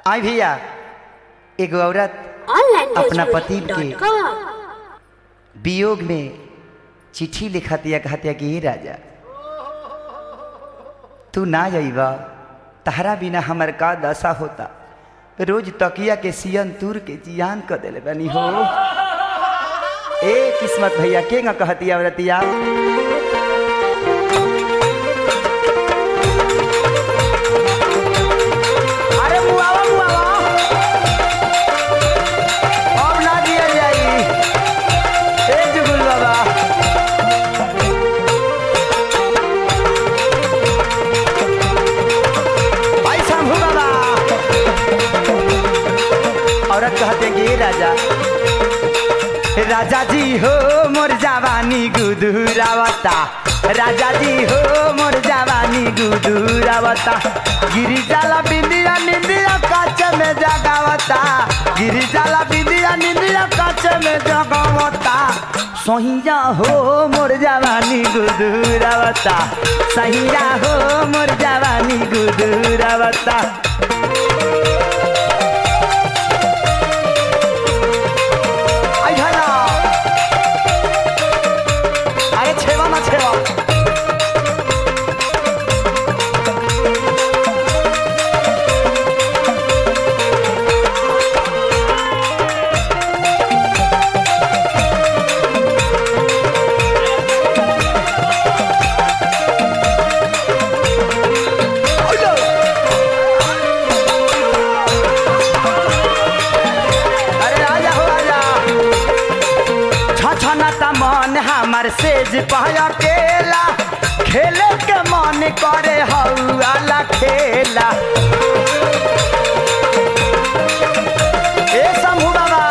आई भैया एगो औरत अपना पति के वियोग में चिट्ठी लिखतिया कहतिया कि "हे राजा तू ना जाइबा तहरा बिना हमर का दशा होता रोज तकिया के सियन तूर के जियान कर देले बनी हो ए किस्मत भैया के न कहतिया औरतिया अरे मुआवा मुआवा अब ना दिया जाई ए जुगुल बाबा भाई शंभू बाबा औरत कहते कि "ए राजा राजा जी हो मोर जवानी गुदुरावता राजा जी हो मोर जवानी गुदुरावता गिरी जाला बिंदिया निंदिया काच में जगावता गिरी जाला बिंदिया निंदिया काच में जगावता सहिया हो मोर जवानी गुदुरावता सहिया हो मोर जवानी गुदुरावता आई भला अरे छेवा ना छेवा अरे राजा हो राजा छछनता मन हमर सेज पहया केला खेले के मन करे हौला खेला ए शंभू बाबा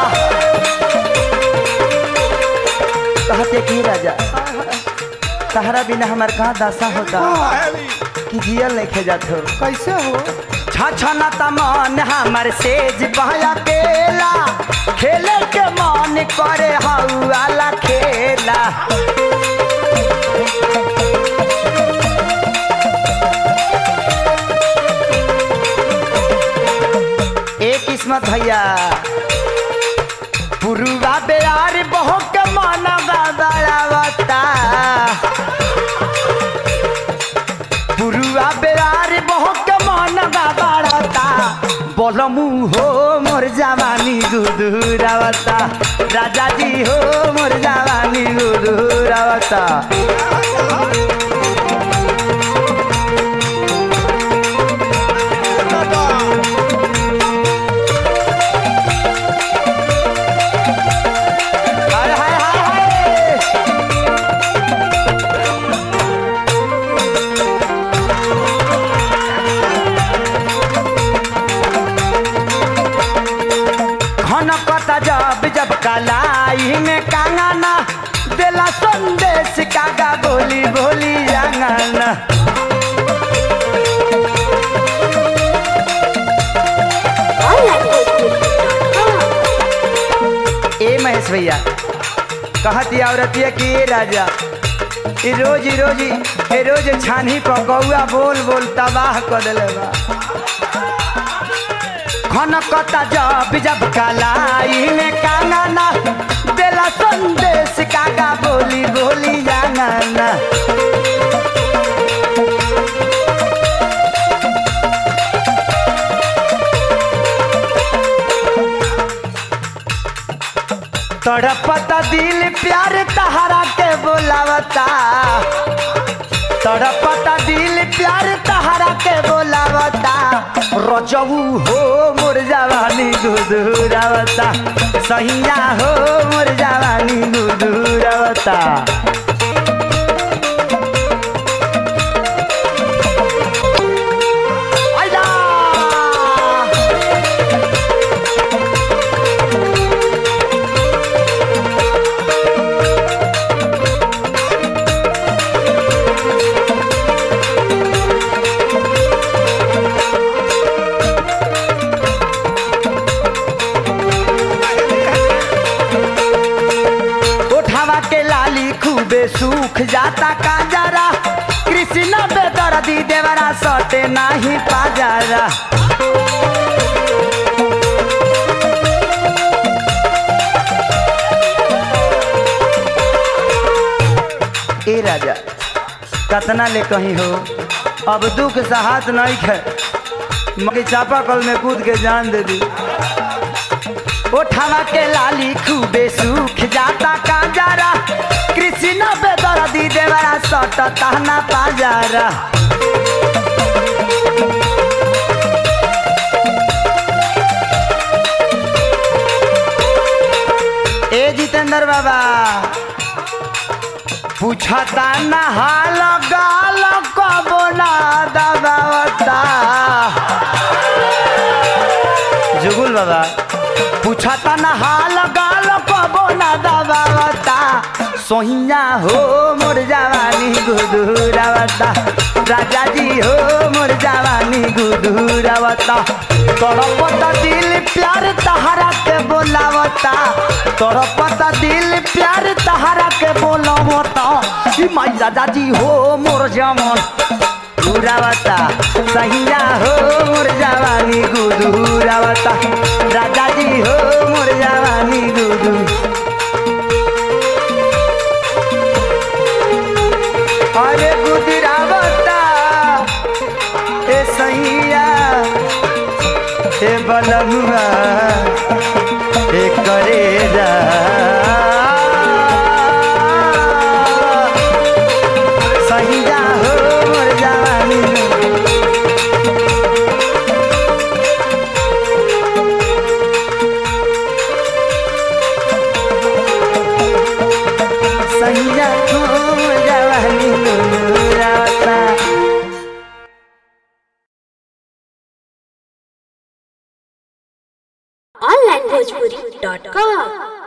कहते की राजा तहरा बिना हमर कहाँ दशा होता कि जियल नहीं खे जात हो कैसे हो छछना त मन हमर सेज बहया केला खेले के मन करे हौला खेला ए किस्मत भैया पुरुवा बेयार बहु के मन गड़ावता पुरुआ बेरार बहुत मन बाड़ता बोलमू हो मोर जवानी गुदुरावता राजा जी हो मोर जवानी गुदुरावता हाय हाय हाय हाय घन कता जब जब कलाई में कांगाना देला संदेश कागा बोली बोली जांगाना ए महेश भैया कहती औरतिया कि ए राजा ई रोज ई रोज ई रोज छानी पकौआ बोल बोल तबाह कर देले बा खनकता जब जब कलाई में कांगाना देला संदेश कागा बोली बोली जाना तड़पता दिल प्यार तहरा के बोलावता तड़पता दिल प्यार तहरा के बोलावता रजऊ हो मोर जवानी गुदुरावता सहिया हो मोर जवानी गुदुरावता आइला उठावा के लाली खूबे सूख जाता काजरा कृष्ण बेदर्दी देवरा सटे नाही पाजरा राजा कतना ले कहीं हो अब दुख सहात नहीं खे मगे चापा कल में कूद के जान दे दी उठावा के लाली खूबे सूख जाता काजारा कृष्ण बेदर दी देवरा सट तहना पाजारा ए जितेंद्र बाबा पूछता ना हाल गाल कबो ना दबावता जुगुल बाबा पूछता ना हाल गाल कबो ना दबावता सोहिया हो मोर जवानी गुदुरावता राजा जी हो मोर जवानी गुदुरावता तड़पता दिल प्यार तहरा के बोलावता तड़पता दिल प्यार तहरा के बोलावता ई माई राजा जी हो मोर जमन गुरावता सहिया हो मोर जवानी गुदुरावता राजा जी हो मोर जवानी गुदू अरे गुदरावता ए सैया ए बलमुआ ए करेजा सैया हो मोर जवानी सैया हो मोर जवानी गुदरावता onlinebhojpuri.com